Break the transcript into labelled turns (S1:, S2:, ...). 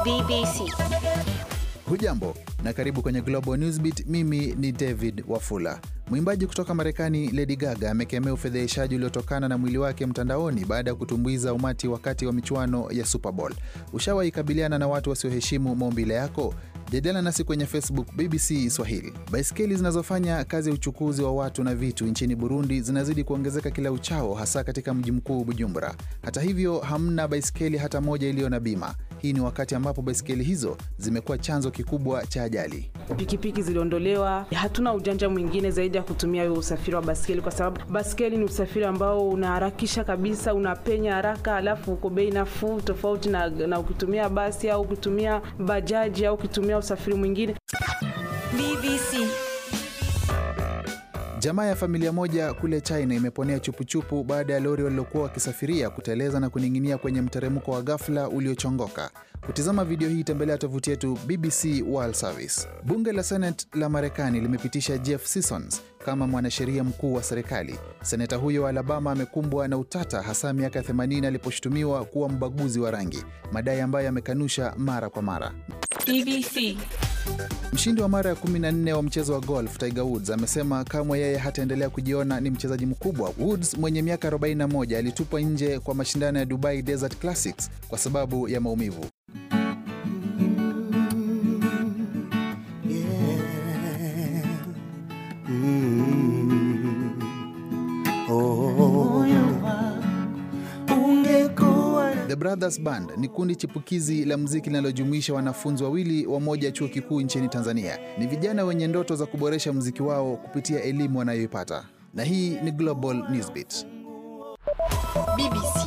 S1: BBC.
S2: Hujambo na karibu kwenye Global Newsbeat. Mimi ni David Wafula. Mwimbaji kutoka Marekani Lady Gaga amekemea ufedheheshaji uliotokana na mwili wake mtandaoni baada ya kutumbuiza umati wakati wa michuano ya Super Bowl. Ushawahi kabiliana na watu wasioheshimu maumbile yako? Jadiliana nasi kwenye Facebook BBC Swahili. Baiskeli zinazofanya kazi ya uchukuzi wa watu na vitu nchini Burundi zinazidi kuongezeka kila uchao, hasa katika mji mkuu Bujumbura. Hata hivyo, hamna baiskeli hata moja iliyo na bima. Hii ni wakati ambapo baiskeli hizo zimekuwa chanzo kikubwa cha ajali.
S3: Pikipiki ziliondolewa, hatuna ujanja mwingine zaidi ya kutumia huyo usafiri wa baskeli, kwa sababu baskeli ni usafiri ambao unaharakisha kabisa, unapenya haraka, alafu uko bei nafuu, tofauti na, na ukitumia basi au ukitumia bajaji au ukitumia usafiri mwingine.
S1: BBC.
S2: Jamaa ya familia moja kule China imeponea chupuchupu baada ya lori walilokuwa wakisafiria kuteleza na kuning'inia kwenye mteremko wa ghafla uliochongoka. Kutizama video hii, tembelea tovuti yetu BBC World Service. Bunge la Senate la Marekani limepitisha Jeff Sessions kama mwanasheria mkuu wa serikali. Seneta huyo wa Alabama amekumbwa na utata, hasa miaka 80 aliposhutumiwa kuwa mbaguzi wa rangi, madai ambayo amekanusha mara kwa mara.
S1: BBC.
S2: Mshindi wa mara ya 14 wa mchezo wa golf Tiger Woods amesema kamwe yeye hataendelea kujiona ni mchezaji mkubwa. Woods mwenye miaka 41 alitupwa nje kwa mashindano ya Dubai Desert Classics kwa sababu ya maumivu. The Brothers Band ni kundi chipukizi la muziki linalojumuisha wanafunzi wawili wa moja ya chuo kikuu nchini Tanzania. Ni vijana wenye ndoto za kuboresha muziki wao kupitia elimu wanayoipata. Na hii ni Global Newsbeat.
S1: BBC.